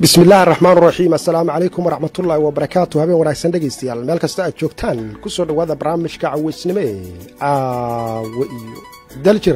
bismi illaahi raxmaan raxiim assalaamu calaykum waraxmatullaahi wabarakaatu habeen wanaagsan dhegaystayaal meel kasta aad joogtaan ku soo dhowaada barnaamijka caweysnimo ee caawo iyo daljir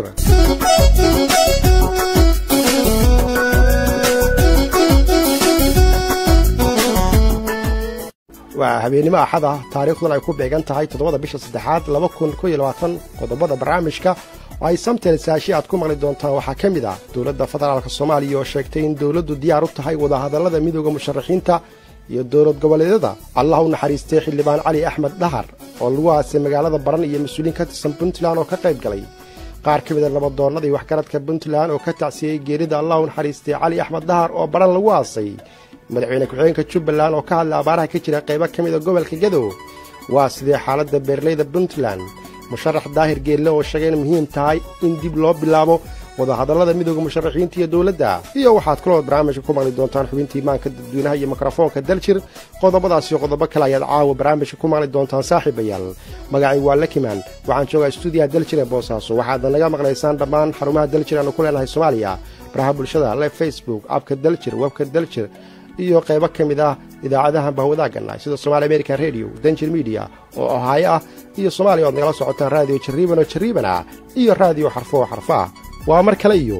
waa habeennimo axad ah taariikhduna ay ku beegan tahay toddobada bisha saddexaad laba kun ko iyo labaatan qodobada barnaamijka oo ay samtel saashi aad ku maqli doontaan waxaa ka mid ah dowladda federaalk soomaaliya oo sheegtay in dowladdu diyaar u tahay wadahadallada midooda musharaxiinta iyo dowlad goboleedyada allah u naxariistay xildhibaan cali axmed dhahar oo lagu aasay magaalada baran iyo mas-uuliin ka tirsan puntland oo ka qayb galay qaar ka mida labadoonnadii waxgaradka puntland oo ka tacsiyey geerida allah u naxariistay cali axmed dhahar oo baran lagu aasay madaxweyne ku-xigeenka jubbaland oo ka hadlay abaaraha ka jira qaybo ka mida gobolka gadow waa sidee xaaladda beerleyda puntland musharax daahir geelle oo sheegay in muhiim tahay in dib loo bilaabo wadahadallada midooda musharaxiinta iyo dowladda iyo waxaad kulood barnaamijka ku maqli doontaan xubintii imaanka dadweynaha iyo mikrofoonka daljir qodobadaas iyo qodobo kale ayaad caawa barnaamijka ku maqli doontaan saaxiibayaal magacay waa lakimaan waxaan joogaa stuudiyaha daljir ee boosaaso waxaadna naga maqlaysaan dhammaan xarumaha daljir aanu ku leenahay soomaaliya baraha bulshada le facebook abka daljir webka daljir iyo qaybo ka mid ah idaacadahan bahwadaaganna sida somaali american radio danjir mediya oo ohaayo ah iyo soomaaliya oad nagala socotaan raadiyo jarriiban oo jarriiban ah iyo raadiyo xarfo oo xarfa ah waa mar kale iyo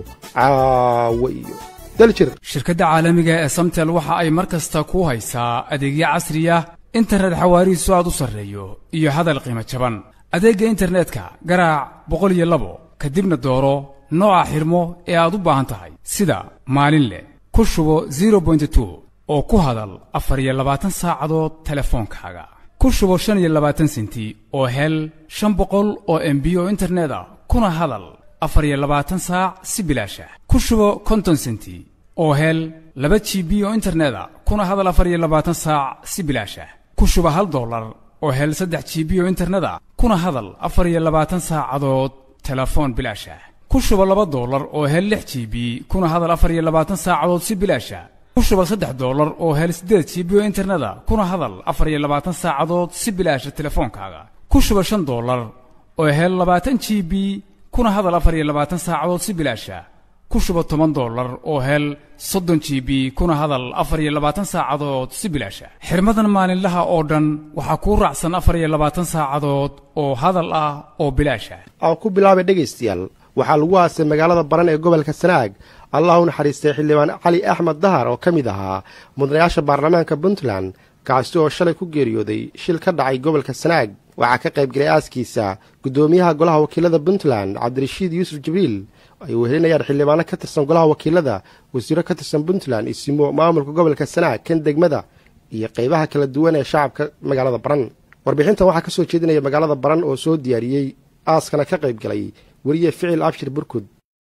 caawo iyo daljir shirkadda caalamiga ee samtel waxa ay mar kasta kuu haysaa adeegyo casriya internet xawaarihiisu aad u sarreeyo iyo hadal qiimo jaban adeegga internetka garaac boqol iyo labo kadibna dooro nooca xirmo ee aad u baahan tahay sida maalin leh ku shubo zero bointi two oo ku hadal afar iyo labaatan saacadood telefoonkaaga ku shubo shan iyo labaatan senti oo hel shan boqol oo embi oo internet ah kuna hadal afar iyo labaatan saac si bilaasha ku shubo konton senti oo hel laba g b oo internet a kuna hadal afar iyo labaatan saac si bilaasha ku shubo hal dollar oo hel saddex g b oo internet a kuna hadal afar iyo labaatan saacadood telefoon bilaasha ku shubo laba dollar oo hel lix g b kuna hadal afar iyo labaatan saacadood si bilaasha ku shubo saddex dollar oo hel siddeed g b oo interneta kuna hadal afar iyo labaatan saacadood si bilaasha telefoonkaaga ku shubo shan dollar oo hel labaatan g b kuna hadal afar iyo labaatan saacadood si bilaasha ku shubo toban dollar oo hel soddon g b kuna hadal afar iyo labaatan saacadood si bilaasha xirmadan maalinlaha oo dhan waxaa kuu raacsan afar iyo labaatan saacadood oo hadal ah oo bilaasha aan ku bilaabay dhegaystayaal waxaa lagu aasay magaalada baran ee gobolka sanaag allah u naxariistay xildhibaan cali axmed dahar oo ka mid ahaa mudanayaasha baarlamaanka puntland kaasi oo shalay ku geeriyooday shil ka dhacay gobolka sanaag waxaa ka qayb galay aaskiisa guddoomiyaha golaha wakiilada puntland cabdirashiid yuusuf jibriil ay wehelinayaan xildhibaano ka tirsan golaha wakiilada wasiiro ka tirsan puntland isimo maamulka gobolka sanaag kan degmada iyo qaybaha kala duwan ee shacabka magaalada baran warbixintan waxaa ka soo jeedinaya magaalada baran oo soo diyaariyey aaskana ka qayb galay weriye ficil abshir burkud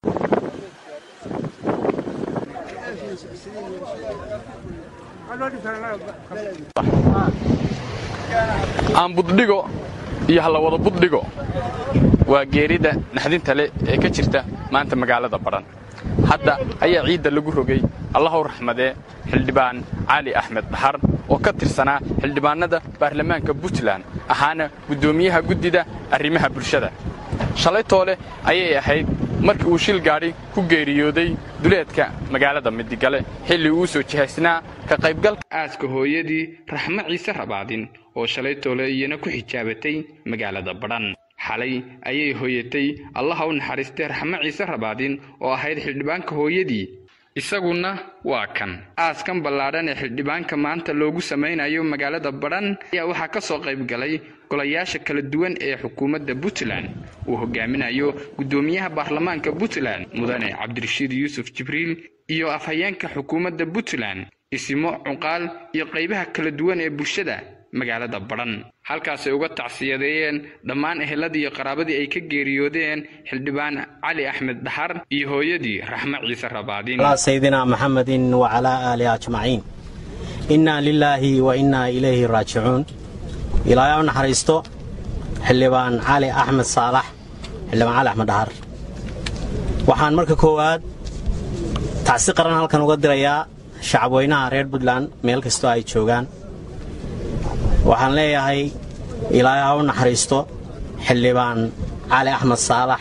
aan buddhigo iyo halla wada buddhigo waa geerida naxdinta leh ee ka jirta maanta magaalada badhan hadda ayaa ciidda lagu rogay allahow raxmadee xildhibaan cali axmed dhahar oo ka tirsanaa xildhibaannada baarlamaanka puntland ahaana guddoomiyaha guddida arrimaha bulshada shalay toole ayay ahayd markii uu shil gaadhi ku geeriyooday duleedka magaalada midigale xilli uu soo jihaysnaa ka qaybgalka aaska hooyadii raxmo ciise rabaadin oo shalay toole iyana ku xijaabatay magaalada badhan xalay ayay hooyatay allaha u naxariistay raxmo ciise rabaadin oo ahayd xildhibaanka hooyadii isaguna waa kan aaskan ballaadhan ee xildhibaanka maanta loogu samaynayo magaalada badhan ayaa waxaa ka soo qayb galay golayaasha kala duwan ee xukuumadda puntland uu hogaaminayo guddoomiyaha baarlamaanka puntland mudane cabdirashiid yuusuf jibriil iyo afhayeenka xukuumadda puntland isimo cuqaal iyo qaybaha kala duwan ee bulshada magaalada badhan halkaasay uga tacsiyadeeyeen dhammaan eheladii iyo qaraabadii ay ka geeriyoodeen xildhibaan cali axmed dhahar iyo hooyadii raxmo ciise rabaadin sayidina maxamedin wacalaa aalihi ajmaciin innaa lilaahi wa innaa ilayhi raajicuun ilaahay u naxariisto xildhibaan cali axmed saalax xildhibaan cali axmed dhahar waxaan marka koowaad tacsi qaran halkan uga dirayaa shacabweynaha reer puntland meel kastoo ay joogaan waxaan leeyahay ilaahay ha u naxariisto xildhibaan cali axmed saalax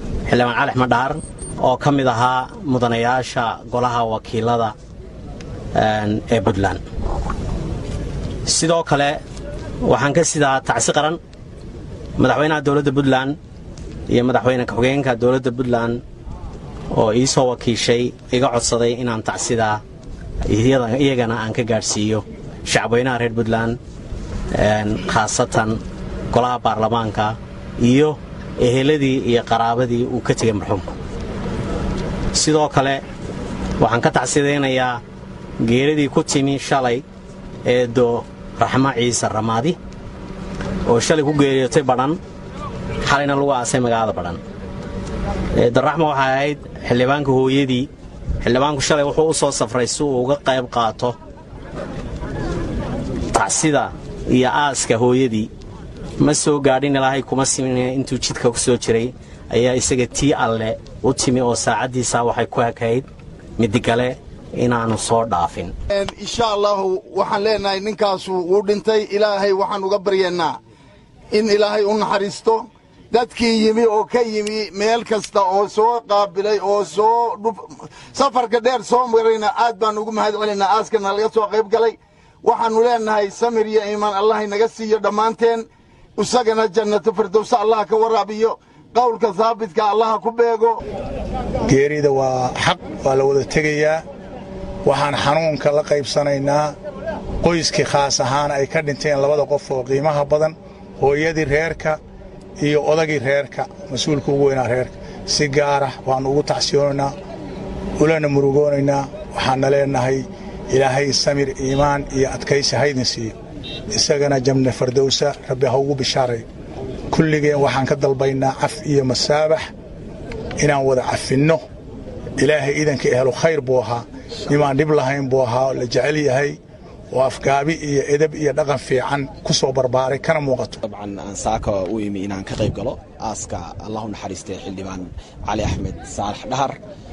xildhibaan cali axmed dhahar oo ka mid ahaa mudanayaasha golaha wakiilada ee puntland sidoo kale waxaan ka sidaa tacsi qaran madaxweynaha dowladda puntland iyo madaxweyne ku-xigeenka dowladda puntland oo ii soo wakiishay iga codsaday inaan tacsidaa iyagana aan ka gaadhsiiyo shacabweynaha reer puntland khaasatan golaha baarlamaanka iyo eheladii iyo qaraabadii uu ka tegay marxuumka sidoo kale waxaan ka tacsidaynayaa geeradii ku timi shalay eedo raxmo ciise ramaadi oo shalay ku geeriyootay badhan xalayna lagu aasay magaalada badhan eedo raxmo waxay ahayd xildhibaanka hooyadii xildhibaanku shalay wuxuu u soo safray si uu uga qayb qaato tacsida iyo aaska hooyadii ma soo gaadhin ilaahay kuma simin intuu jidka ku soo jiray ayaa isaga tii alle u timi oo saacaddiisaa waxay ku ekayd midigale inaannu soo dhaafin insha allahu waxaan leenahay ninkaasu wuu dhintay ilaahay waxaan uga baryaynaa in ilaahay u naxariisto dadkii yimi oo ka yimi meel kasta oo soo qaabilay oo soo safarka dheer soo marayna aad baan ugu mahad celinaa aaskana laga soo qayb galay waxaannu leenahay samir iyo iimaan allah inaga siiyo dhammaanteen isagana jannatu firdowsa allah ka waraabiyo qowlka saabitka allaha ku beego geerida waa xaq waa la wada tegayaa waxaan xanuunka la qaybsanaynaa qoyskii khaas ahaan ay ka dhinteen labada qof oo qiimaha badan hooyadii reerka iyo odagii reerka mas-uulka ugu weynaa reerka si gaara waannu ugu tacsiyoonaynaa ulana murugoonaynaa waxaanna leennahay ilaahay samir iimaan iyo adkaysi haydin siiyo isagana jamne fardowsa rabbi ha ugu bishaaray kulligeen waxaan ka dalbaynaa caf iyo masaabax inaan wada cafinno ilaahay iidanka ehelo khayr buu ahaa nimaan dhib lahayn buu ahaa la jecel yahay oo afgaabi iyo edab iyo dhaqan fiican ku soo barbaaray kana muuqato dabcan aan saaka u imi inaan ka qayb galo aaska allahu naxariistay xildhibaan cali axmed saalax dhahar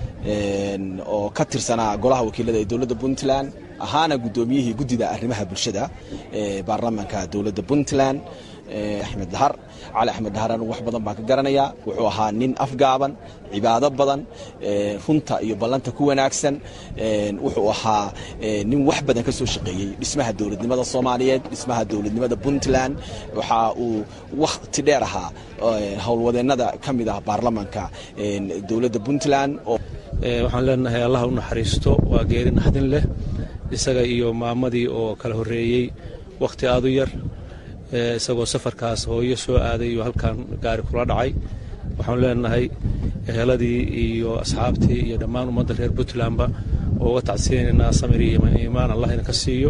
oo ka tirsanaa golaha wakiilada ee dowladda puntland ahaana guddoomiyihii guddida arrimaha bulshada ee baarlamaanka dowladda puntland axmed dhahar cali axmed dhahar anigu wax badan baan ka garanayaa wuxuu ahaa nin afgaaban cibaado badan runta iyo ballanta ku wanaagsan wuxuu ahaa nin wax badan ka soo shaqeeyey dhismaha dowladnimada soomaaliyeed dhismaha dowladnimada puntland waxa uu wakhti dheer ahaa howlwadeennada ka mid ah baarlamaanka dowladda puntland waxaan leenahay allah u naxariisto waa geeri naxdin leh isaga iyo maamadii oo kala horreeyey wakhti aad u yar isagoo safarkaas hooyo soo aaday iyo halkan gaari kula dhacay waxaanu leenahay eheladii iyo asxaabtii iyo dhammaan ummadda reer puntlandba oo uga tacsiyaynaynaa samir iyo iimaan allah ina ka siiyo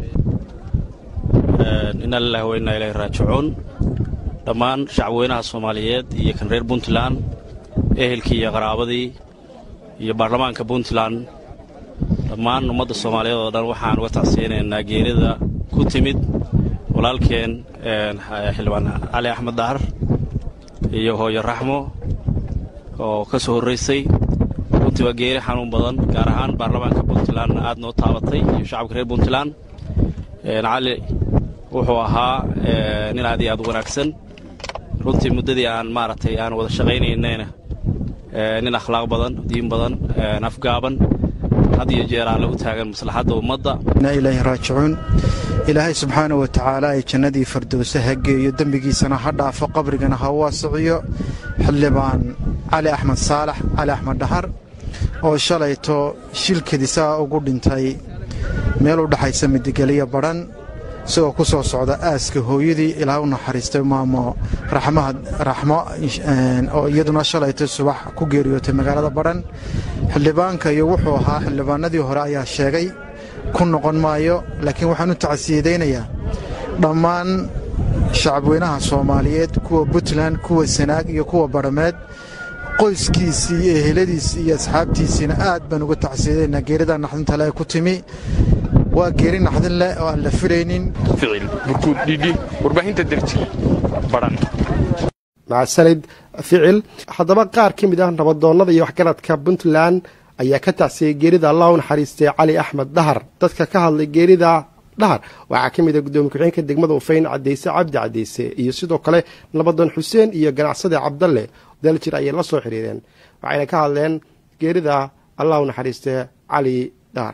ina lilahi wa inaa ilahi raajicuun dhammaan shacabweynaha soomaaliyeed iyo kan reer puntland ehelkii iyo qaraabadii iyo baarlamaanka puntland dhammaan ummadda soomaaliyeed oo dhan waxaan uga tacsiyaynaynaa geerida ku timid walaalkeen xildhibaan cali axmed dahar iyo hooyo raxmo oo ka soo horraysay runtii waa geeri xanuun badan gaar ahaan baarlamaanka puntlandna aad noo taabatay iyo shacabka reer puntland cali wuxuu ahaa nin aad iyo aad u wanaagsan runtii muddadii aan maaragtay aan wada shaqaynaynayna nin akhlaaq badan diin badan afgaaban had iyo jeer aan lagu taagan maslaxadda ummadda inaa ilaahi raajicuun ilaahay subxaana wa tacaala ay jannadii fardowse ha geeyo dembigiisana ha dhaafo qabrigana ha waasiciyo xildhibaan cali axmed saalax cali axmed dhahar oo shalayto shilkadisaa ugu dhintay meel u dhaxaysa midigeliya badhan isagoo ku soo socda aaska hooyadii ilaa u naxariistay maamo raxmo oo iyaduna shalayto subax ku geeriyootay magaalada badhan xildhibaanka iyo wuxuu ahaa xildhibaanadii hore ayaa sheegay ku noqon maayo laakiin waxaan u tacsiyadaynayaa dhammaan shacabweynaha soomaaliyeed kuwa puntland kuwa sanaag iyo kuwa badhameed qoyskiisii iyo eheladiisii iyo asxaabtiisiina aad baan uga tacsiyadaynaa geeridaa naxdinta le ku timi waa geeri naxdin leh oo aan la filaynin ficil burkuud dhidhi warbaahinta derji badhan macsanid ficil haddaba qaar ka mid ah nabadoonnada iyo waxgaradka puntland ayaa ka tacsiyey geerida allah u naxariistay cali axmed dhahar dadka ka hadlay geerida dhahar waxaa ka mid ah guddoomiye ku-xigeenka degmada ufayn cadeyse cabdi cadeyse iyo sidoo kale nabadoon xuseen iyo ganacsade cabdalle daljir ayay la soo xiriireen waxayna ka hadleen geerida allah u naxariistay cali dhahar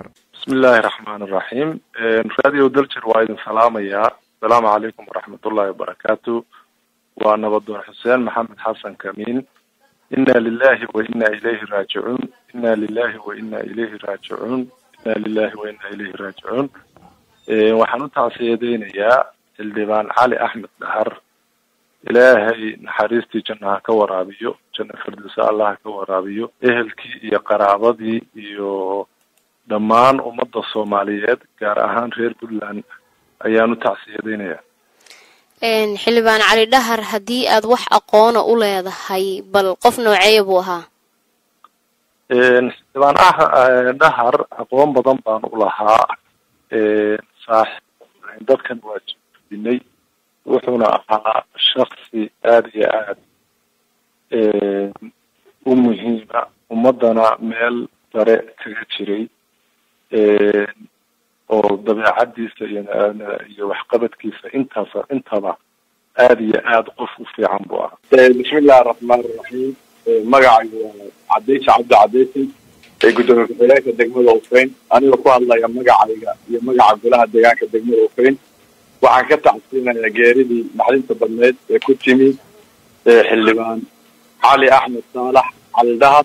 bismi illaahi raxmaan iraxiim radio daljer waa idin salaamayaa asalaamu calaykum waraxmatullahi wabarakaatu waa nabadoon xuseen maxamed xasan kamiin inna lilahi wa inna ilayhi raajicuun inna lilahi wa inna ilayhi raajicuun inna lilahi wa inna ilayhi raajicuun waxaan u tacsiyadeynayaa xildhibaan cali axmed dhahar ilaahay naxariistii janna ha ka waraabiyo janna firdowsa allah ha ka waraabiyo ehelkii iyo qaraabadii iyo dhammaan ummadda soomaaliyeed gaar ahaan reer puntland ayaan u tacsiyadeynayaa xildhibaan cali dhahar haddii aad wax aqoona u leedahay bal qof nooceeya buu ahaa xildhibaan dhahar aqoon badan baan u lahaa saaxiib dadkan waa jidinay wuxuuna ahaa shaksi aada iyo aada u muhiima ummadana meel sare kaga jiray oo dabeecadiisa iyo iyo waxqabadkiisa intaas intaba aada iyo aada qof u fiican buu ahaa bismi illahi araxmaan iraxiim magacaygu waa cadeysa cabdi cadeysi ee gudoomiye ku-xigeenka degmada ufeyn anigoo ku hadlaya magacayga iyo magaca golaha deegaanka degmada ufeyn waxaan ka tacsiinayaa geeridii maxdinta badneed ee ku timi xildhibaan cali axmed saalax cali dhahar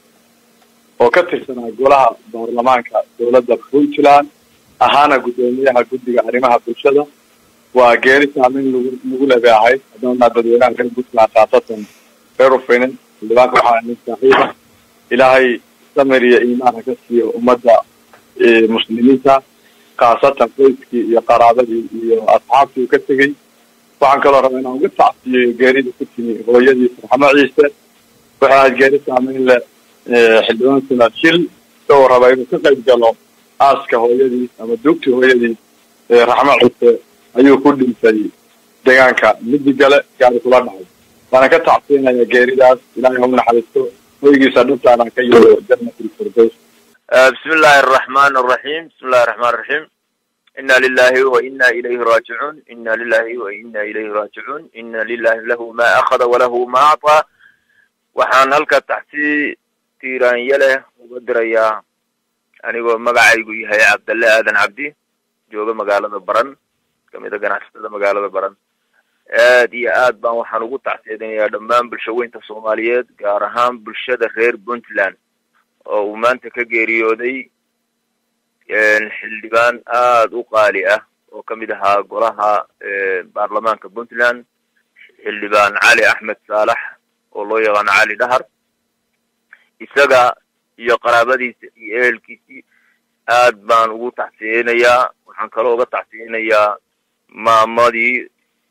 oo ka tirsanaa golaha baarlamaanka dowladda puntland ahaana guddoomiyaha guddiga arrimaha bulshada waa geeri saameyn lagu lagu lebe ahayd haddana dadweynaha reer puntland khaasatan reer ufeynen xildhibaanka waxaa nin saaxiiba ilaahay samir iyo iimaan ha ka siiyo ummadda muslimiinta khaasatan qoyskii iyo qaraabadii iyo asxaabtii uu ka tegey waxaan kaloo rabaa inaan uga tacsiyo geerida ku timi hooyadii farxamo ciise waxay ahayd geeri saameyn leh xildhibaan sanaad shil isagoo rabaa inuu ka qayb galo aaska hooyadii ama duugtii hooyadii raxmo ciise ayuu ku dhintay deegaanka midigale gaari kula dhacay waana ka tacsiinaya geeridaas ilaahay ha u naxariisto hoygiisa dhintaana ka yeelo jannatilfirdaws بسم الله الرحمن الرحيم بسم الله الرحمن الرحيم إنا لله وإنا إليه راجعون إنا لله وإنا إليه راجعون إنا لله له ما أخذ وله ما أعطى waxaan halka taxsi tiiraanya leh uga dirayaa anigoo magacaygu yahay cabdalle aadan cabdi jooga magaalada baran kamid a ganacsatada magaalada baran aad iyo aad baan waxaan ugu tacsiyadinayaa dhammaan bulshaweynta soomaaliyeed gaar ahaan bulshada reer puntland oo uu maanta ka geeriyooday xildhibaan aada u qaali ah oo kamid ahaa golaha baarlamaanka puntland xildhibaan cali axmed saalax oo loo yaqaano cali dhahar isaga iyo qaraabadiisa iyo ehelkiisii aad baan ugu tacsiyeynayaa waxaan kaloo uga tacsiyeynayaa maamadii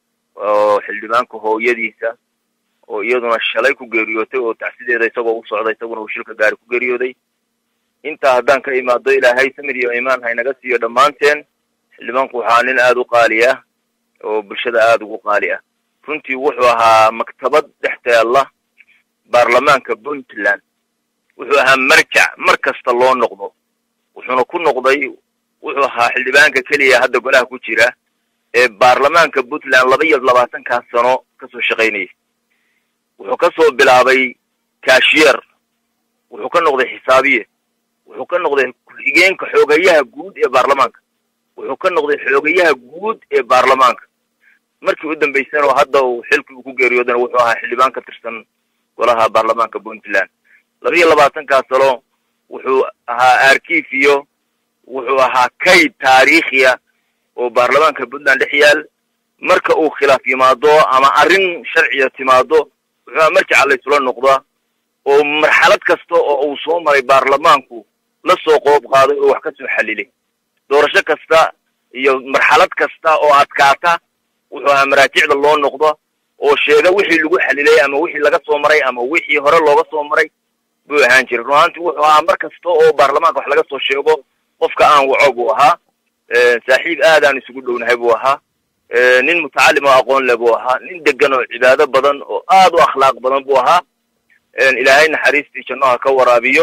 oo xildhibaanka hooyadiisa oo iyaduna shalay ku geeriyootay oo tacsideeda isagoo u socda isaguna uu shilka gaari ku geeriyooday intaa haddaan ka imaado ilaahay samir iyo imaan haynaga siiyo dhammaanteen xildhibaanku waxaa nin aada u qaali ah oo bulshada aada ugu qaali ah runtii wuxuu ahaa maktabad dhex taalla baarlamaanka puntland wuxuu ahaa marjac mar kasta loo noqdo wuxuuna ku noqday wuxuu ahaa xildhibaanka keliya hadda golaha ku jira ee baarlamaanka puntland laba iyo labaatankaa sano kasoo shaqaynayay wuxuu ka soo bilaabay cashier wuxuu ka noqday xisaabiye wuxuu ka noqday ku-xigeenka xoogayaha guud ee baarlamaanka wuxuu ka noqday xoogayaha guud ee baarlamaanka markii u dambaysana oo hadda uu xilkii uu ku geeriyoodana wuxuu ahaa xildhibaan ka tirsan golaha baarlamaanka puntland laba iyo labaatankaa sano wuxuu ahaa arkifiyo wuxuu ahaa kayd taariikhiya oo baarlamaanka puntland dhex yaal marka uu khilaaf yimaado ama arrin sharciya timaado wuxuu ahaa marjaca laysula noqdaa oo marxalad kasta oo uu soo maray baarlamaanku la soo qoob qaaday oo wax ka soo xalilay doorasho kasta iyo marxalad kasta oo adkaata wuxuu ahaa maraajicda loo noqdo oo sheega wixii lagu xalilay ama wixii laga soo maray ama wixii hore looga soo maray buu ahaan jiray run ahaantii wuxuu ahaa mar kasta oo baarlamaanka wax laga soo sheego qofka aan waco buu ahaa saaxiib aadaan isugu dhownahay buu ahaa nin mutacalim oo aqoon leh buu ahaa nin degan oo cibaado badan oo aad u akhlaaq badan buu ahaa ilaahay naxariistii jannaha ka waraabiyo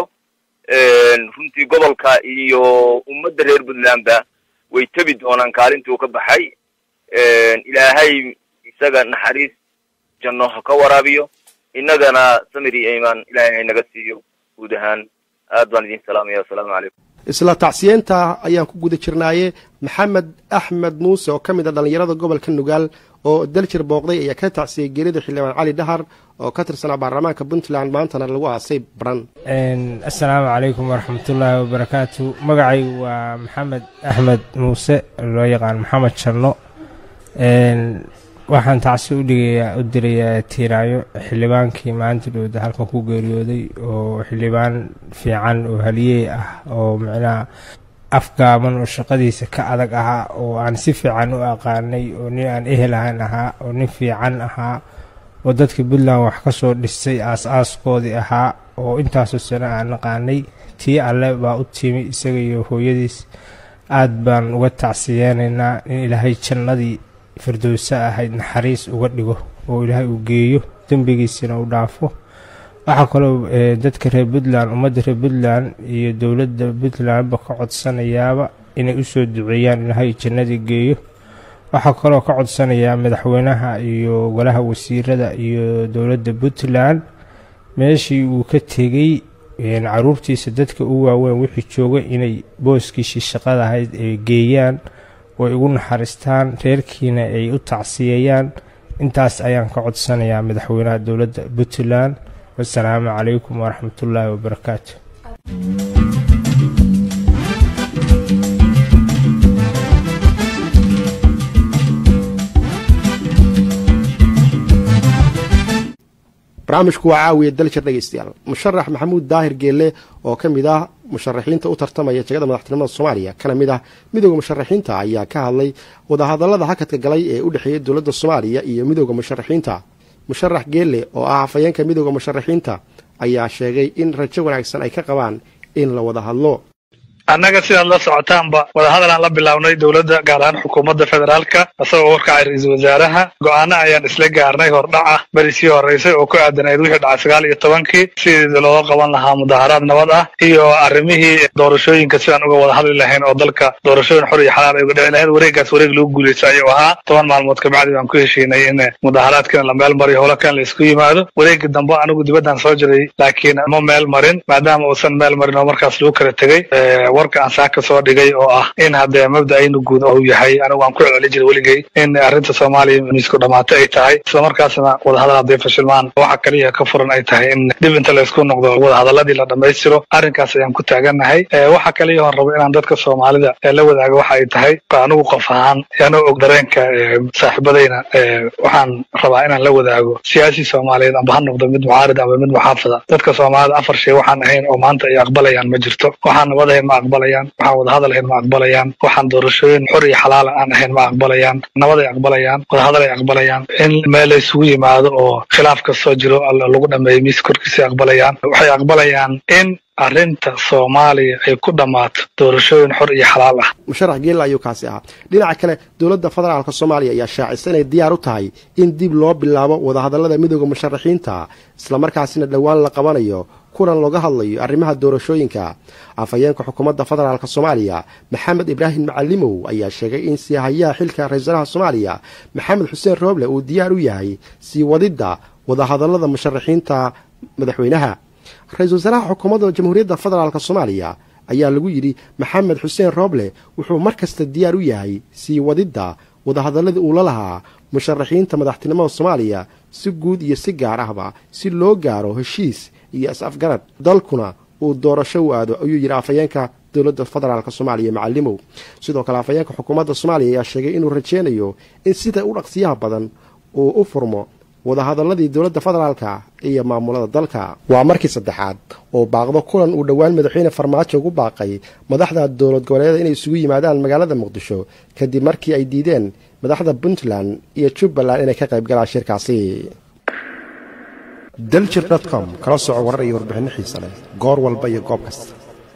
runtii gobolka iyo ummadda reer puntlandba way tebi doonaan kaalintii uu ka baxay ilaahay isaga naxariis janno ha ka waraabiyo innagana samir iyo imaan ilaahay haynaga siiyo guud ahaan aad baan idin salaamaya assalaamu calaykum isla tacsiyeenta ayaan ku guda jirnaaye maxamed axmed muuse oo ka mid a dhallinyarada gobolka nugaal oo daljir booqday ayaa ka tacsiyey geerida xildhibaan cali dhahar oo ka tirsanaa baarlamaanka puntland maantana lagu aasay baran assalaamu calaykum waraxmatullaahi wabarakaatu magacaygu waa maxamed axmed muuse loo yaqaan maxamed janno waxaan tacsi udhigayaa u dirayaa tiiraayo xildhibaankii maanta dhowda halkan ku geeriyooday oo xildhibaan fiican oo haliyey ah oo micnaha afgaaban oo shaqadiisa ka adag ahaa oo aan si fiican u aqaanay oo nin aan ehel ahaan ahaa oo nin fiican ahaa oo dadka puntland wax ka soo dhisay aas-aaskoodii ahaa oo intaasoo sano aan aqaanay tii alle baa u timi isaga iyo hooyadiis aad baan uga tacsiyeenaynaa in ilaahay jannadii firdowse ahayd naxariis uga dhigo oo ilaahay uu geeyo dembigiisina u dhaafo waxaa kaloo dadka reer puntland ummadda reer puntland iyo dowladda puntlandba ka codsanayaaba inay usoo duceeyaan ilaahay jannadii geeyo waxaa kaloo ka codsanayaa madaxweynaha iyo golaha wasiirada iyo dowladda puntland meeshii uu ka tegey caruurtiisa dadka u waaweyn wixii jooga inay booskiisii shaqada ahayd ay geeyaan oo ay ugu naxariistaan reerkiina ay u tacsiyeeyaan intaas ayaan ka codsanayaa madaxweynaha dowladda puntland wasalaamu calaykum waraxmatullaahi wabarakaatu barnaamijku waa caawiya daljir dhegeystayaal musharax maxamuud daahir geelle oo ka mid ah musharaxiinta u tartamaya jegada madaxtinimada soomaaliya kana mid ah midooda musharaxiinta ayaa ka hadlay wadahadallada hakadka galay ee u dhexeeya dowladda soomaaliya iyo midooda musharaxiinta musharax geelle oo ah hafayeenka midooda musharaxiinta ayaa sheegay in rajo wanaagsan ay ka qabaan in la wada hadlo annaga sidaad la socotaanba wadahadal aan la bilownay dowladda gaar ahaan xukuumadda federaalka isagoo warkacay ra-iisul wasaaraha go-aano ayaan isla gaarnay hordhac ah berisii horreysay oo ku aadanayd wixii dhacay sagaal iyo tobankii sidii looga qaban lahaa mudaharaad nabad ah iyo arrimihii doorashooyinka sidaan uga wada hadli lahayn oo dalka doorashooyin xor iyo xalaal ay uga dhici lahayd wareegaas wareeg lagu guulaysta ayuu ahaa toban maalmood kabacdi baan ku heshiinay in mudaharaadkina la meel mariyo howlakan la isku yimaado wareegii dambe anigu dibaddaan soo jiray laakiin ma meel marin maadaama uusan meel marin oo markaas lagu kala tegey warka aan saaka soo dhigay oo ah in haddee mabda'aynu guud uu yahay anigu aan ku celcelin jiray weligay in arrinta soomaaliya miisku dhamaato ay tahay islamarkaasna wadahadal hadday fashilmaan waxa kaliya ka furan ay tahay in dib inta laysku noqdo wadahadaladii la dhammaystiro arrinkaas ayaan ku taagannahay waxa kaliya oon rabo inaan dadka soomaalida la wadaago waxa ay tahay anigu qof ahaan anoo og dareenka saaxiibadayna waxaan rabaa inaan la wadaago siyaasi soomaaliyeed amba ha noqdo mid mucaarid amba mid muxaafada dadka soomaalida afar shay waxaan ahayn oo maanta ay aqbalayaan ma jirto waxaan nabad ahayn ma aqbalayaan waxaan wadahadal ahayn ma aqbalayaan waxaan doorashooyin xor iyo xalaala aan ahayn ma aqbalayaan nabad ay aqbalayaan wadahadal ay aqbalayaan in meel la isugu yimaado oo khilaaf kastoo jiro lagu dhameeyo miis korkiisa aqbalayaan waxay aqbalayaan in arrinta soomaaliya ay ku dhammaato doorashooyin xor iyo xalaal ah musharax geella ayuu kaasi ahaa dhinaca kale dowladda federaalka soomaaliya ayaa shaacisa inay diyaar u tahay in dib loo bilaabo wadahadallada midooda musharaxiinta islamarkaasina dhowaan la qabanayo kulan looga hadlayo arrimaha doorashooyinka afhayeenka xukuumadda federaalka soomaaliya maxamed ibraahim macalimow ayaa sheegay in siihayaha xilka ra-iisalaha soomaaliya maxamed xuseen rooble uu diyaar u yahay sii wadidda wadahadallada musharaxiinta madaxweynaha ra-iisul wasaaraha xukuumadda jamhuuriyadda federaalk soomaaliya ayaa lagu yidhi maxamed xuseen rooble wuxuu mar kasta diyaar u yahay sii wadidda wadahadalladii uu la lahaa musharaxiinta madaxtinimada soomaaliya si guud iyo si gaar ahba si loo gaaro heshiis iyo is-afgarad dalkuna uu doorasho u aado ayuu yidhi afhayeenka dowladda federaalk soomaaliya macalimow sidoo kale afhayeenka xukuumadda soomaaliya ayaa sheegay inuu rajeynayo in sida u dhaqsiyaha badan uu u furmo wadahadaladii dowladda federaalka iyo maamulada dalka waa markii saddexaad oo baaqdo kulan uu dhowaan madaxweyne farmaajo ugu baaqay madaxda dowlad goboleeda inay isugu yimaadaan magaalada muqdisho kadib markii ay diideen madaxda puntland iyo jubbaland inay ka qayb galaan shirkaasi daljir com kala soco warar iyo warbixinno xiisa leh goor walba iyo goob kasta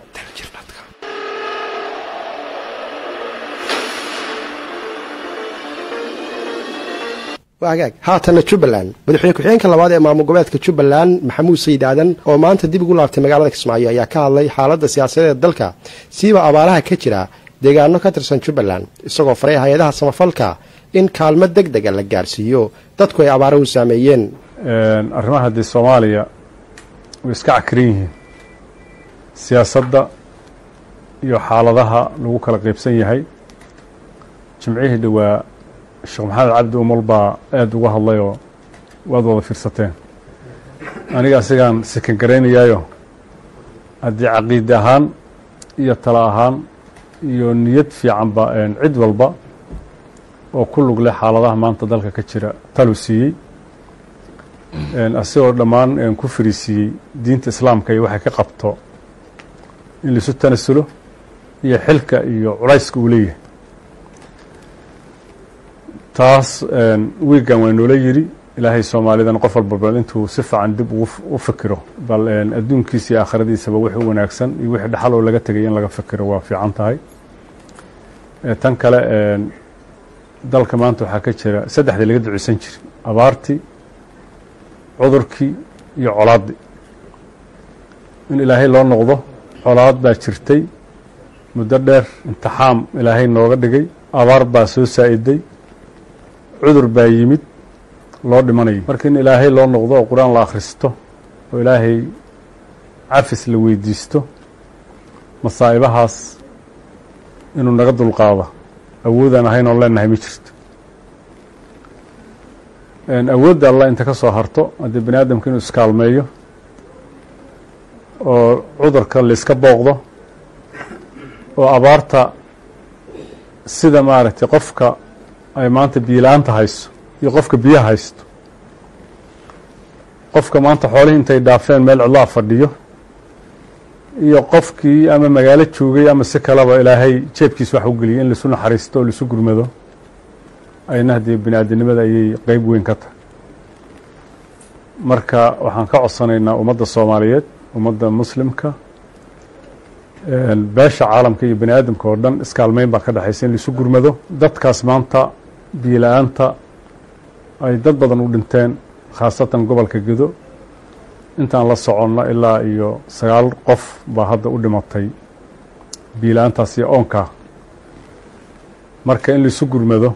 hagaag haatana jubbaland madaxweyne ku-xigeenka labaad ee maamul goboleedka jubbaland maxamuud sayid aadan oo maanta dib ugu laabtay magaalada kismaayo ayaa ka hadlay xaaladda siyaasadeed dalka siiba abaaraha ka jira deegaano ka tirsan jubbaland isagoo faray hay-adaha samafalka in kaalmo deg dega la gaarsiiyo dadku ay abaaruhu saameeyeen arrimaha haddii soomaaliya way iska cakiran yihiin siyaasadda iyo xaaladaha lagu kala qaybsan yahay jimcihii dhowaa sheekh maxamed cabdi umul baa aada uga hadlayoo waad wada fiirsateen aniga asigaan sikan garaynayaayo haddii caqiide ahaan iyo talo ahaan iyo niyad fiicanba cid walba oo ku lug leh xaaladaha maanta dalka ka jira talu siiyey asigoo dhammaan ku fariisiiyey diinta islaamka iyo waxay ka qabto in laisu tanasulo iyo xilka iyo culayska uu leeyahay taas wiigan waa noola yidhi ilaahay soomaalidan qof walba bal intuu si fiican dib u fikiro bal adduunkiisa iyo aakhiradiisaba wixii wanaagsan iyo wixii dhaxal oo laga tegay in laga fikiro waa fiican tahay tan kale dalka maanta waxaa ka jira saddexdii laga duceysan jiray abaartii cudurkii iyo colaaddii in ilaahay loo noqdo colaad baa jirtay muddo dheer imtixaam ilaahay nooga dhigay abaar baa soo saa'iday cudur baa yimid loo dhimanayo marka in ilaahay loo noqdo oo qur-aan la akhristo oo ilaahay cafis la weydiisto masaa'ibahaas inuu naga dulqaado awoodaan ahayn oon leenahay ma jirto awoodda allah inta ka soo harto haddii bani aadamka inuu iskaalmeeyo oo cudurka layska booqdo oo abaarta sida maaragtay qofka ay maanta biyo-la-aanta hayso iyo qofka biyaha haysto qofka maanta xoolihii intay dhaafeen meel cidlaha fadhiyo iyo qofkii ama magaalo joogay ama si kaleba ilaahay jeebkiisa wax u geliyay in laisu naxariisto oo laisu gurmado ayna haddii bini aadinimada ayay qeyb weyn ka tahay marka waxaan ka codsanaynaa ummadda soomaaliyeed ummadda muslimka beesha caalamka iyo bani aadamka oo dhan iskaalmeyn baa ka dhexaysa in laisu gurmado dadkaas maanta biyo-la-aanta ay dad badan u dhinteen khaasatan gobolka gedo intaan la soconno ilaa iyo sagaal qof baa hadda u dhimatay biyo-la-aantaas iyo oonkaa marka in laisu gurmado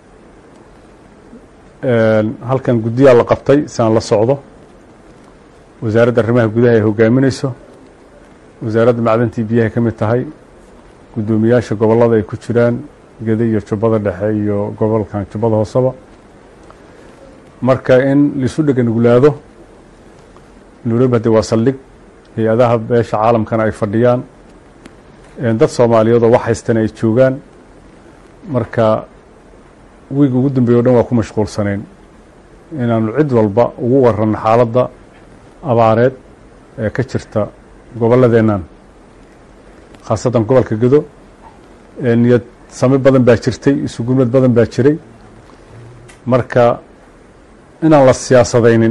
halkan guddiyaa la qabtay si aan la socdo wasaaradda arrimaha gudaha ay hogaaminayso wasaaradda macdantii biyahay ka mid tahay guddoomiyaasha gobollada ay ku jiraan gede iyo jubbada dhexe iyo gobolkan jubbada hooseba marka in laisu dheganuglaado nairobi haddi waa saldhig hay-adaha beesha caalamkana ay fadhiyaan dad soomaaliyeed oo wax haystana ay joogaan marka wiiga ugu dambeeye o dhan waa ku mashquulsanayn inaanu cid walba ugu waranno xaaladda abaareed ee ka jirta gobolladeennan khaasatan gobolka gedo niyad sami badan baa jirtay isugurmad badan baa jiray marka inaan la siyaasadaynin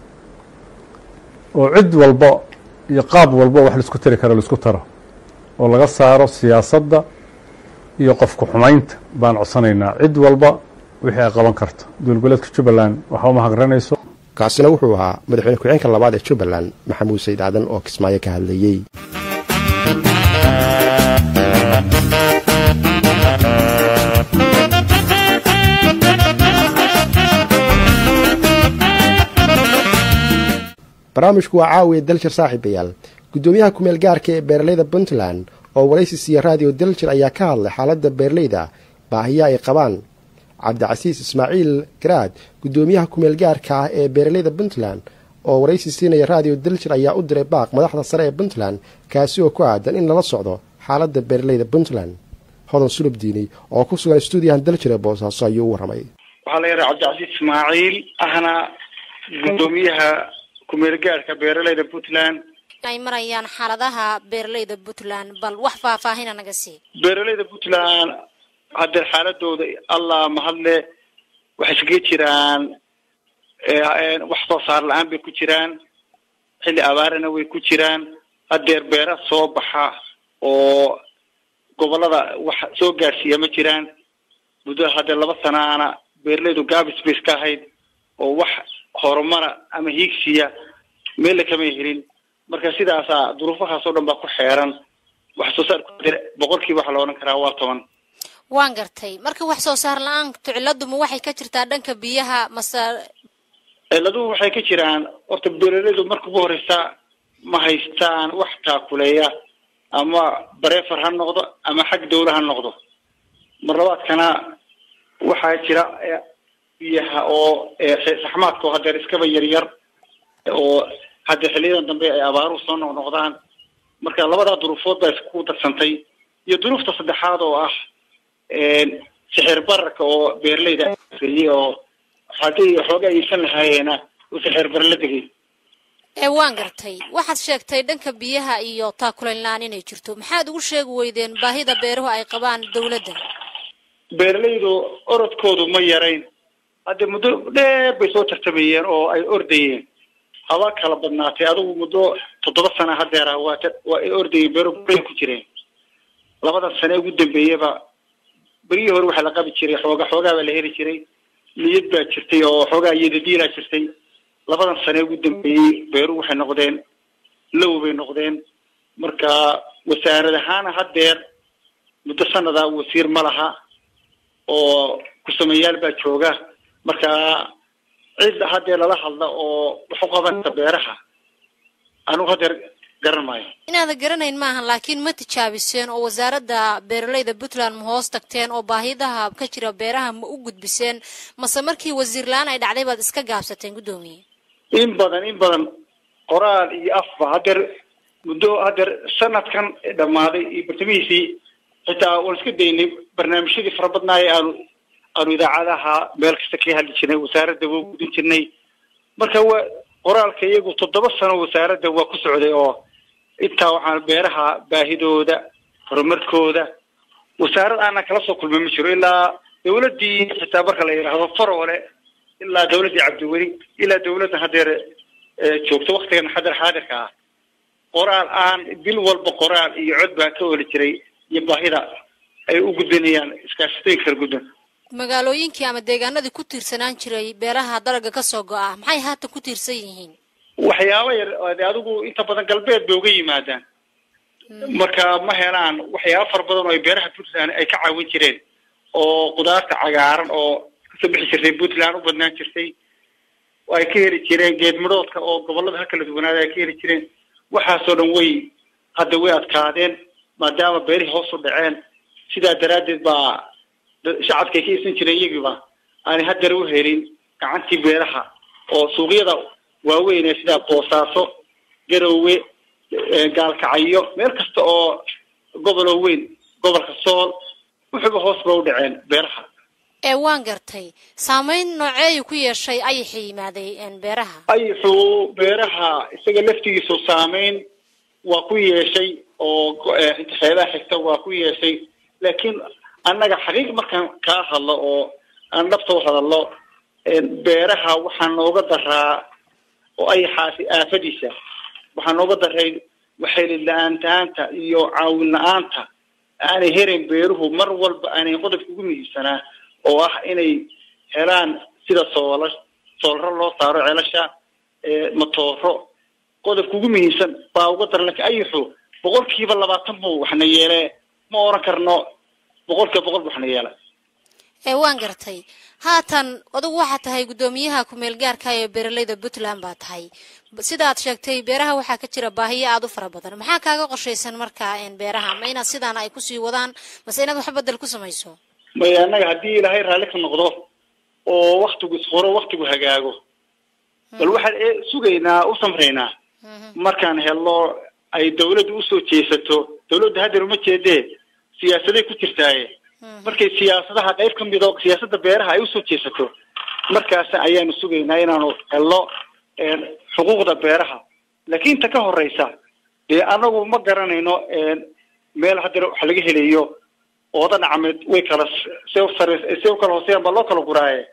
oo cid walba iyo qaab walba wax laisku tari karo laisku taro oo laga saaro siyaasadda iyo qofku xumaynta baan codsanaynaa cid walba wixii ay qaban karto dowlgoleedka jubbaland waxa uma haqranayso kaasina wuxuu ahaa madaxweyne ku-xigeenka labaad ee jubbaland maxamuud sayd aadan oo kismaayo ka hadlayey barnaamijku waa caawiya daljir saaxiibayaal guddoomiyaha kumeel gaarka ee beeraleyda puntland oo waraysi siiya raadiyo daljir ayaa ka hadlay xaaladda beeraleyda baahiya ay qabaan cabdicasiis ismaaciil garaad guddoomiyaha kumeel gaarka ah ee beeraleyda puntland oo waraysi siinaya raadiyo daljir ayaa u diray baaq madaxda sare ee puntland kaasi oo ku aadan in lala socdo xaaladda beeraleyda puntland hodan sulub diini oo ku sugan stuudiyahan daljir ee boosaaso ayuu u warramay waxaa la yidhaha cabdicasiis ismaaciil ahna guddoomiyaha kumeel gaarka beeraleyda puntland ay marayaan xaaladaha beeraleyda puntland bal wax faahfaahina naga sii beeraleyda puntland haddee xaaladooda allah mahadle waxay iskaga jiraan wax soo saar la-aan bay ku jiraan xilli abaarana way ku jiraan hadeer beera soo baxa oo gobolada wax soo gaarsiiya ma jiraan muddo haddee laba sanaana beeraleydu gaabis bay iska ahayd oo wax horumara ama hiigsiya meella kamay helin marka sidaasaa duruufahaas oo dhan baa ku xeeran wax soo saar boqolkiiba waxaa la odhan karaa waa toban waan gartay marka wax soo saar la-aantu ciladuma waxay ka jirtaa dhanka biyaha mase ciladuhu waxay ka jiraan horta beeraleydu marka ugu horeysa ma haystaan wax taakuleeya ama bareefar ha noqdo ama xag dawla ha noqdo mar labaadkana waxaa jira eh, biyaha oo eh, saxmaadka oo hadeer iskaba yaryar oo hadda xiliyadan dambe ay abaaruhu soo noqnoqdaan marka labadaa duruufood baa isku darsantay iyo duruufta saddexaad oo ah sixir bararka oo beeraleyda aafeeyey oo haddii waxooga aysan lahaayeena uu sixir barar la degay ee waan gartay waxaad sheegtay dhanka biyaha iyo taakulayn la-aan inay jirto maxaad ugu sheegi weydeen baahida beeruhu ay qabaan dawladda beeralaydu orodkoodu ma yarayn hadda muddo dheer bay soo tartamayeen oo ay ordayeen haba kala badnaatay adigu muddo toddoba sana hadeera waa ta- waa ay ordayeen beero buray ku jireen labadan sane ugu dambeeyaba berihii hore waxaa la qabi jiray xooga xoogaa baa la heli jiray niyad baa jirtay oo xoogaa iyadadiilaa jirtay labadan sane ugu dambeeyey beeruhu waxay noqdeen low bay noqdeen marka wasaarad ahaana hadeer muddo sanada wasiir ma laha oo ku-sameeyaal baa jooga marka cid hadeer lala hadla oo wax u qabanaysa beeraha anigu hadeer garan maayo inaadan garanayn maahan laakiin ma tijaabiseen oo wasaaradda beeralayda puntland ma hoos tagteen oo baahidaha ka jira beeraha ma u gudbiseen mase markii wasiir la-aan ay dhacday baad iska gaabsateen guddoomiye in badan in badan qoraal iyo afba hadeer muddo hadeer sanadkan dhammaaday iyo bartamihiisii xitaa waan iska daynay barnaamijyadii fara badnaaye aanu aanu idaacadaha meel kasta ka hadli jirnay wasaaradda waa gudin jirnay marka waa qoraalka iyagu toddoba sano wasaaradda waa ku socday oo intaa waxaan beeraha baahidooda horumarkooda wasaarad aanan kala soo kulmay ma jiro ilaa dawladdii xitaa marka la yidhaahdo faroole ilaa dawladdii cabdiweli ilaa dawladda hadeer ee joogto waktigan xadar xaadirka ah qoraal aan bil walba qoraal iyo cod baa ka oli jiray iyo baahida ay u gudbinayaan iskaashatooyinka kala gudban magaalooyinkii ama deegaanadii ku tiirsanaan jiray beeraha dalagga ka soo go-a maxay haatan ku tiirsan yihiin waxyaaba yar oo dee adigu inta badan galbeed bay uga yimaadaan marka ma helaan waxyaaba fara badan oo ay beeraha puntland ay ka caawin jireen oo qudaarta cagaaran oo kasoo bixi jirtay puntland u badnaan jirtay oo ay ka heli jireen geed midhoodka oo gobolada ha kala duwanaada ay ka heli jireen waxaasoo dhan way hadda way adkaadeen maadaama beerihii hoos u dhaceen sidaa daraaddeed baa da- shacabka ay ka iibsan jireen iyagiiba aanay haddana u helin gacantii beeraha oo suuqyada waaweyn ee sida boosaaso garowe eh, gaalkacyo meel kasta oo goboloo weyn gobolka sool wuxuuba hoos ba u dhaceen beeraha ee waan gartay saameyn nooceeyu ku yeeshay ayaxii yimaaday een, beeraha ayuxuu beeraha isaga laftigiisu saameyn waa ku yeeshay oo go- eh, inta xeebaha xigta waa ku yeeshay laakiin annaga xaqiiq markaan kaa hadlo oo aan dhabta u hadallo een, beeraha waxaa nooga daraa oo ayaxaasi aafadiisa waxaa nooga daray waxaylid la-aantaanta iyo caawin la-aanta aanay herayn beeruhu mar walba aanay qodobka ugu muhiimsanaa oo ah inay helaan sida soola soolro loo saaro ceelasha ee matooro qodobka ugu muhiimsan baa uga daran laakiin ayaxu boqolkiiba labaatan buu waxna yeele ma oran karno boqolkiiba boqol buu waxna yeela ee waan gartay haatan adigu waxaa tahay guddoomiyaha ku-meel gaarka ee beeralayda puntland baa tahay B- sidaad sheegtay beeraha waxaa ka jira baahiyo aada u fara badan maxaa kaaga qorshaysan markaa een, beeraha ma inaad sidaan ay kusii wadaan mase inaad wax bedel ku samayso maya annaga haddii ilaahay raalli ka noqdo oo waktigu isqoro waktigu hagaago bal waxaan ee sugaynaa u samraynaa markaan helno ay dawladdu usoo jeesato dawladda hadeer uma jeedee siyaasaday ku jirtaaye markay siyaasadaha qayb ka mid oo siyaasadda beeraha ay usoo jeesato markaas ayaanu sugaynaa inaanu helno een, xuquuqda beeraha laakiin inta ka horeysa dee anagu ma garanayno een, meel hadeer wax laga helayo ooda dhacmeed way kala se sare se u kala hooseeyaan baa loo kala guraaye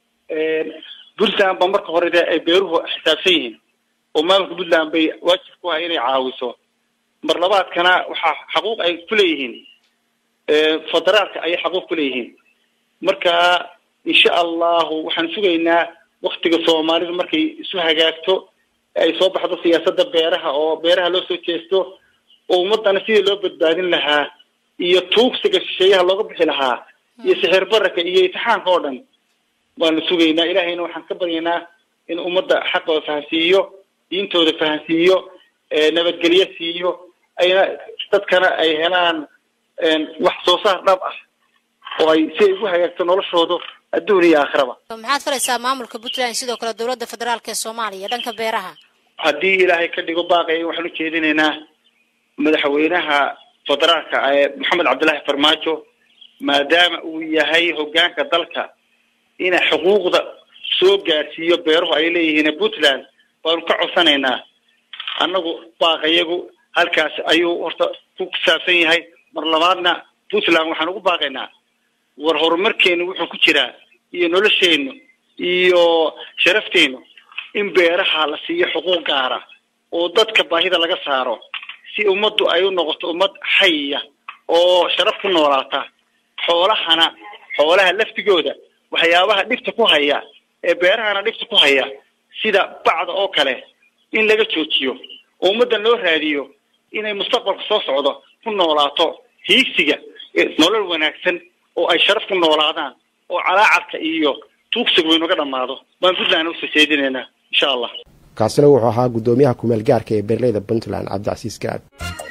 puntland ba marka hore dee ay beeruhu xisaabsan yihiin oo maamulka puntland bay waajib ku ah inay caawiso mar labaadkana waxaa xaquuq ay ku leeyihiin federaalka ayay xaquuq ku leeyihiin marka insha allahu waxaan sugaynaa waktiga soomaalidu markay isu hagaagto ay soo baxdo siyaasadda beeraha oo beeraha loo soo jeesto oo ummadana sidii loo badbaadin lahaa iyo tuugsiga shisheeyaha looga bixi lahaa iyo sixir bararka iyo itixaanka oo dhan waanu sugaynaa ilaahayna waxaan ka baryaynaa in ummadda xaqooda fahansiiyo diintooda fahansiiyo nabadgelyo siiyo ayna dadkana ay helaan wax soo saar dhab ah oo ay si ay ugu hagaagto noloshooda adduun iyo aakhiraba maxaad faraysaa maamulka puntland sidoo kale dowladda federaalk ee soomaaliya dhanka beeraha haddii ilaahay ka dhigo baaqaya waxaan u jeedinaynaa madaxweynaha federaalka ee maxamed cabdillaahi farmaajo maadaama uu yahay hogaanka dalka ina xuquuqda soo gaarsiiyo beeruhu ay leeyihiin puntland baanu ka codsanaynaa annagu baaqayagu halkaas ayuu horta ku saabsan yahay mar labaadna puntland waxaan ugu baaqaynaa war horumarkeenu wuxuu ku jiraa iyo nolosheennu iyo sharafteenu in beeraha la siiyo xuquuq gaara oo dadka baahida laga saaro si ummaddu ay u noqoto ummad xaya oo sharaf ku noolaata xoolahana xoolaha laftigooda waxyaabaha dhibta ku haya ee beerahana dhibta ku haya sida bacda oo kale in laga joojiyo oo ummaddan loo raadiyo inay mustaqbalka soo socdo ku noolaato hiigsiga nolol wanaagsan oo ay sharaf ku noolaadaan oo calaacarka iyo tuugsigu inaga dhammaado baan puntland usoo jeedinaynaa insha allah kaasina wuxuu ahaa guddoomiyaha kumeel gaarka ee beerleyda puntland cabdicasiis gaab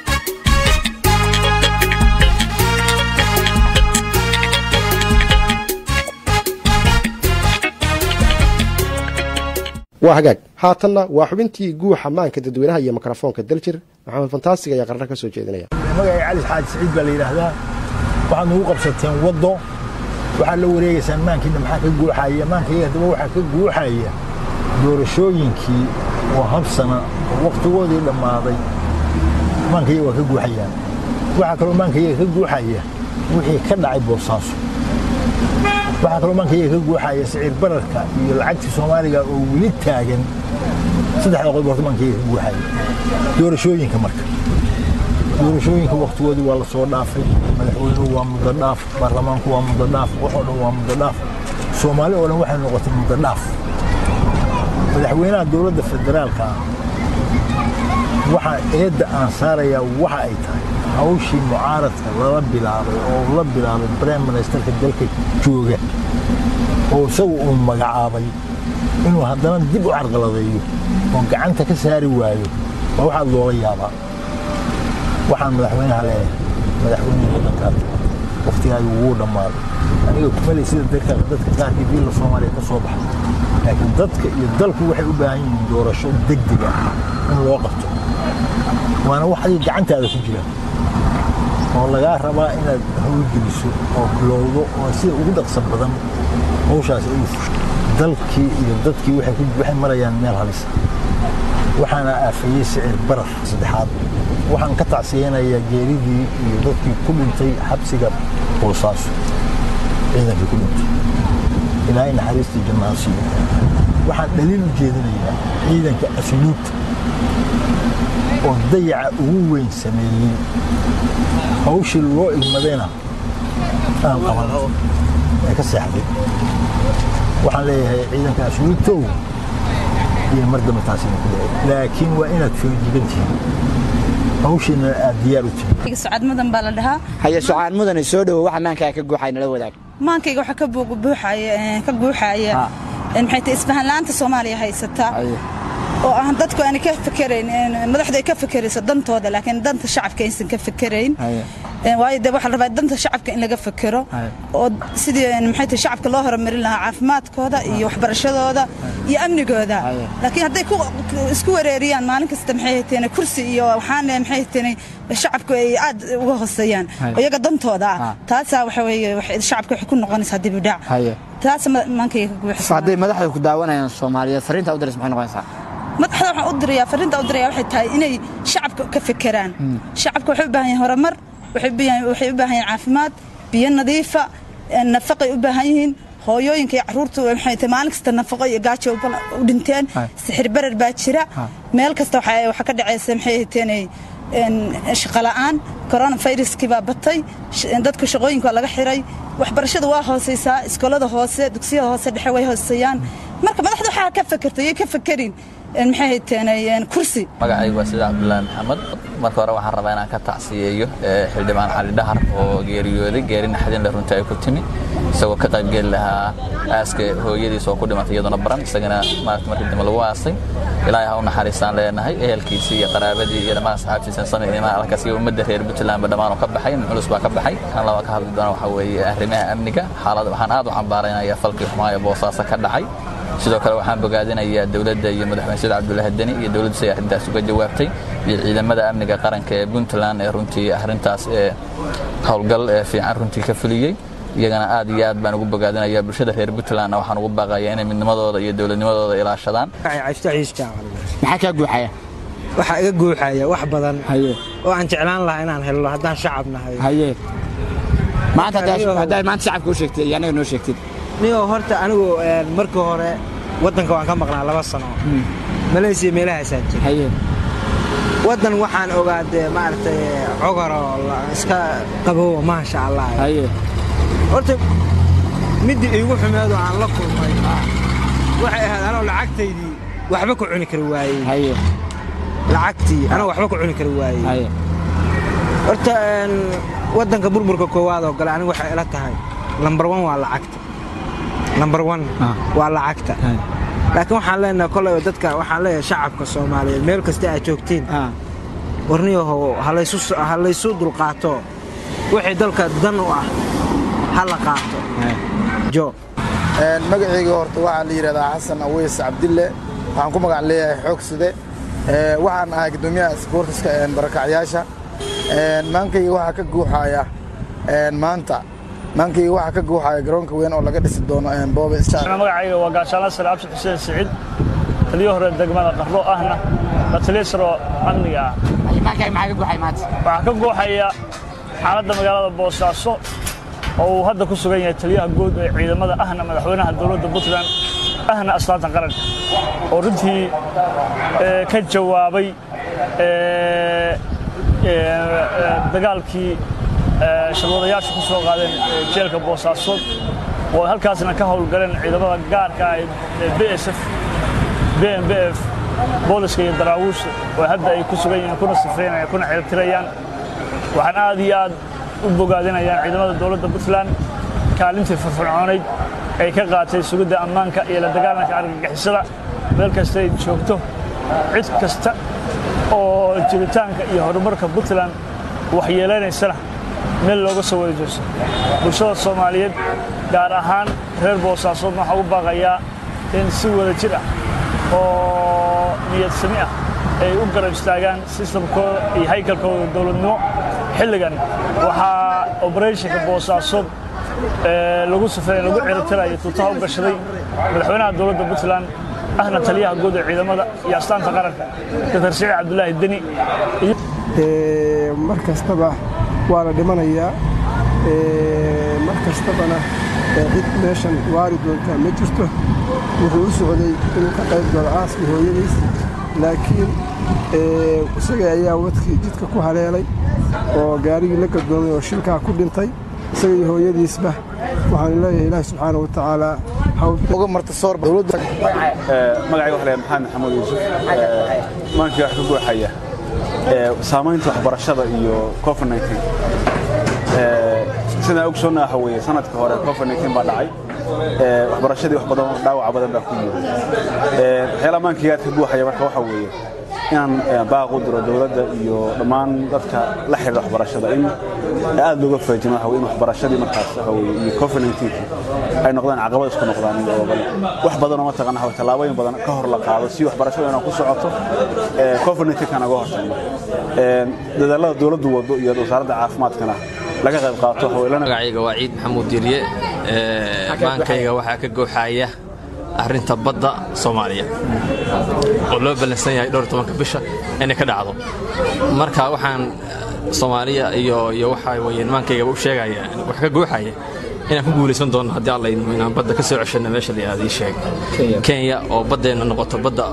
waa hagaag haatanna waa xubintii guuxa maanka dadweynaha iyo mikrofoonka daljir maxamed fantaasig ayaa qarna ka soo jeedinaya magacay cali xaaji siciid baa la yidhaahdaa waxaad nagu qabsateen waddo waxaad la wareegaysaan maankiina maxaa ka guuxaya maankayga haddaba waxaa ka guuxaya doorashooyinkii oo hab sana oo wakhtigoodii dhammaaday maankayaga waa ka guuxayaan waxaa kaloo maankayaga ka guuxaya wixii ka dhacay boosaaso waxaa kaloo maankayaga ka guuxaya siciir bararka iyo lacagtii soomaaliga oo weli taagan saddexda qodob horta maankayaga ka guuxaya doorashooyinka marka doorashooyinka wakhtigoodii waa la soo dhaafay madaxweynuhu waa muddo dhaaf baarlamaanku waa muddo dhaaf waxoo dhan waa muddo dhaaf soomaali oo dhan waxay noqotay muddo dhaaf madaxweynaha dowladda federaalka ah waxaa eedda aan saarayaa waxa ay tahay hawshii mucaaradka lala bilaabay oo la bilaabay brime ministerka dalka jooga oo isagu uu magacaabay inuu haddana dib u carqaladeeyo oo gacanta ka saari waayo waa waxaad loola yaabaa waxaan madaxweynaha leeyahay madaxweynaha waddankaa wakhtigaagi wuu dhammaaday aniga kumaley sida dadka dadka qaarkii biilla soomaaliya ka soo baxay laakiin dadka iyo dalku waxay u baahan yihiin doorasho degdeg ah in loo qabto waana wax adiga gacantaada ku jira oo lagaa rabaa inaad hawlgeliso oo bilowdo oo sida ugu dhaqsan badan hawshaas ay fusho dalkii iyo dadkii waxay marayaan meel halisa waxaana aafeeyey sicir barar saddexaad waxaan ka tacsiyeynayaa geeridii iyo dadkii ku dhintay xabsiga boosaaso ciidankii ku dhintay ilaahay naxariistii jannaha siiyo waxaan dhaliil u jeedinayaa ciidanka asluubta oo dayaca ugu weyn sameeyey hawshii loo igmadayna aan qaban ee ka seexday waxaan leeyahay ciidanka asluubtow iyo mar dambe taasina ku dhacay laakiin waa inaad foojigan tihiin hawshiina aad diyaar u tihiin sucaad mudan baa la dhahaa haye sucaan mudane soo dhowo waxa maankaa ka guuxay nala wadaag maankayga waxaa ka buuxaya ka guuxaya maxay tahay isfahan la'aanta soomaaliya haysata oo ah dadku aanay ka fikerayn madaxdu ay ka fikerayso dantooda laakiin danta shacabka aysan ka fikerayn waayo dee waxaa la rabaa danta shacabka in laga fikero oo sidii maxay tahay shacabka loo horumarin lahaa caafimaadkooda iyo waxbarashadooda iyo amnigooda laakiin hadday isku wareeriyaan maalin kasta maxay hayteen kursi iyo waxaan maxay hayteen shacabku ay aad uga hooseeyaan iyaga dantooda ah taasaa waxa weeye shacabka waxay ku noqonaysaa dib u dhac taas maankayga ka guuxisa hadday madaxda ku daawanayaan soomaaliyeed fariinta u diris maxay noqonaysaa madaxda waxaan u dirayaa fariinta u diraya waxay tahay inay shacabka ka fekeraan shacabka waxay u baahan yihiin horumar waxay u baahan yihiin caafimaad biyo nadiifa nafaqay u baahan yihiin hooyooyinka iyo caruurtu waxay tahay maalin kasta nafaqo iyo gaajo u dhinteen sixir barar baa jira meel kasta waxaa ka dhacaysa maxay hayteen shaqo la'aan coronaviruskii baa batay dadka shaqooyinka waa laga xiray waxbarashada waa hoosaysaa iskoolada hoose dugsiyada hoose dhexe way hooseeyaan marka madaxda waxaa ka fakerta iyo ka fakerin maxay hayteen kursi magacaygu waa sida cabdulaahi maxamed marka hore waxaan rabaa inaan ka tacsiyeeyo xildhibaan cali dhahar oo geeriyooday geeri naxdinle runtii ay ku timi isagoo ka qaybgeli lahaa aaska hooyadiis oo ku dhimatay iyaduna baran isagana maarata markii dambe lagu aasay ilaahay ha u naxariistaan leenahay ehelkiisii iyo qaraabadii iyo dhammaan asxaabtiisa samir imaan alkaas iyo ummadda reer puntlandba dhammaan oo ka baxay culus baa ka baxay kan laba ka hadli doona waxaa weeye arrimaha amniga xaalad waxaan aad u cambaaraynayaa falkii xumaa ee boosaaso ka dhacay sidoo kale waxaan bogaadinayaa dowladda iyo madaxweyne said cabdullaahi deni iyo dowladdu say arrintaas uga jawaabtay iyo ciidamada amniga qaranka ee puntland ee runtii arrintaas ee howlgal ee fiican runtii ka fuliyey iyagana aad iyo aad baan ugu bogaadinayaa bulshada reer puntlandna waxaan ugu baaqayaa inay midnimadooda iyo dowladnimadooda ilaashadaan maxaa kaa guuxaya waxaa iga guuxaya wax badan oo aan jeclaan lahaa inaan helno haddaan shacab nahay haye maanta haddaad maanta shacabka u sheegtay iyo annaga noo sheegtid nigoo horta anigu markii hore waddanka waan ka maqnaa laba sano malaysiya meelahaasaan jira waddan waxaan ogaadee maaragtay cogoroo iska qabowa maasha allah horta middii iigu xumeedoo aan la kulmay waxay ahayd anoo lacagtaydii waxba ku cuni kari waayey lacagtii anoo waxba ku cuni kari waayey horta waddanka burburka koowaad oo gale anigu waxay ila tahay lambar wan waa lacagta lambar wan waa lacagta laakiin waxaan leenahay kolay dadka waxaan leeyahay shacabka soomaaliyeed meel kasta aad joogtiin warniyahow ha laysu dulqaato wixii dalka dan u ah ha la qaato jo magacayga horta waxaa la yidhahdaa xasan aweys cabdille waxaan ku magac leeyahay xoogside waxaan ahay guddoomiyaha isboortiska barakacyaasha maankayga waxaa ka guuxaya maanta maankayga waxaa ka guuxaya garoonka weyn oo laga dhisi doono boobe magacayga waa gaashaanla sare cabdi xuseen siciid taliyo hore degmada qarro ahna la taliya saro amniga ah waxaa ka guuxaya xaaladda magaalada boosaaso oo uu hadda ku sugan yahay taliyaha guud ee ciidamada ahna madaxweynaha dowladda puntland ahna aslaanta qaranka oo runtii ka jawaabay dagaalkii sharwadayaashu ku soo qaadeen jeelka boosaasood oo halkaasna ka howlgaleen ciidamada gaarka ah ee b s f b m b f booliska iyo daraawiishta oo hadda ay ku sugan yihiin kuna sifraynayaan kuna ciribtirayaan waxaan aad iyo aad u bogaadinayaan ciidamada dowladda puntland kaalintii firfircoonayd ay ka qaatay sugidda ammaanka iyo la dagaalanka argagixisada meel kasta ay joogto cid kasta oo jiritaanka iyo horumarka puntland waxyeelanaysana meel looga soo wada jeeso bulshada soomaaliyeed gaar ahaan reer boosaasood waxaa u baaqayaa in si wada jir ah oo niyad sami ah ay u garab istaagaan sistamkooda iyo haykalkooda dowladnimo xilligan waxaa obereyshinka boosaasood lagu sufeey lagu ciribtirayo tuutaha u gashaday madaxweynaha dowladda puntland ahna taliyaha guud ee ciidamada iyo astaanta qaranka dr siciid cabdulaahi deni mar kastaba waa la dhimanayaa mar kastabana cid meeshan waari doontaa ma jirto wuxuu u socday inuu ka qayb galo aaskii hooyadiis laakiin isaga ayaa wadkii jidka ku haleelay oo gaarigii la gadoomay oo shilkaa ku dhintay isaga iyo hooyadiisba waxaan leeyahay ilaahi subxaana wa tacaala uga marta soor dowladda magacayga waxa leeyahay maxamed maxamuud yuusuf maankii wax ka guuxaya saamaynta waxbarashada iyo covid 19 sidaan ogsoonna waxa weeye sanadka hore covid 19 baa dhacay waxbarashadii wax badan dhaawaca badan baa ku yimid waxyaalaha maankii aad ka guuxaya marka waxa weeye inaan baaq u diro dowladda iyo dhammaan dadka la xiriira waxbarashada in aad looga faajino waxa weye in waxbarashadii markaas waxa weye iyo covid 19 ay noqdaan caqabad isku noqdaan oo wax badan oo mataqaana waxa tallaabooyin badan ka hor la qaado si waxbarashada inay ku socoto covid 19 kana uga hortagno dadaalada dowladdu wado iyo wasaaradda caafimaadkana laga qayb qaato magacayga waa ciid maxamuud diiriye maankayga waxaa ka gooxaya arrinta badda soomaaliya oo loo ballansan yahay dhowr tobanka bisha inay ka dhacdo marka waxaan soomaaliya iyo iyo waxa weye maankayga u sheegaya wax ka gooxaya inaan ku guulaysan doono haddii alla idmo inaan badda ka soo ceshanno meesha la aad ii sheeg kenya oo baddeenna noqoto badda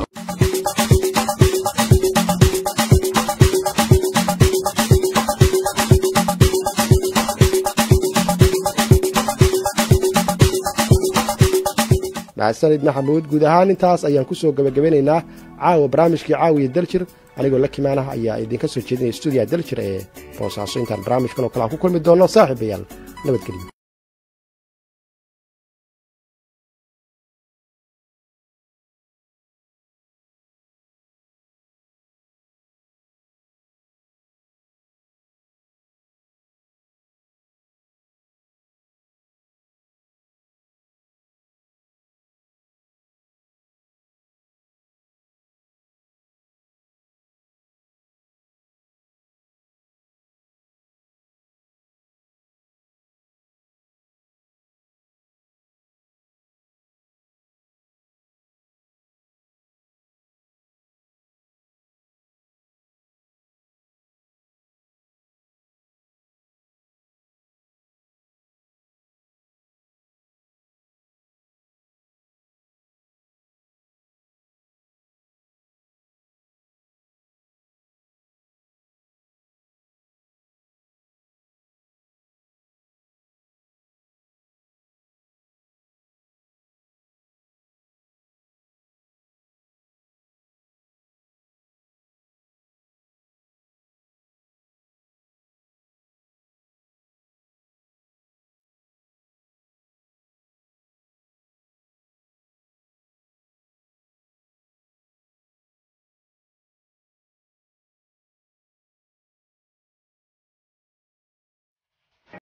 maxasanid maxamuud guud ahaan intaas ayaan ku soo gebagabanaynaa caawa barnaamijkii caawiya daljir anigoo la kimaanah ayaa idinka soo jeedinaya stuudiyaha daljir ee boosaaso intaan barnaamijkan oo kale aan ku kulmi doonno saaxiibayaal nabadgelyo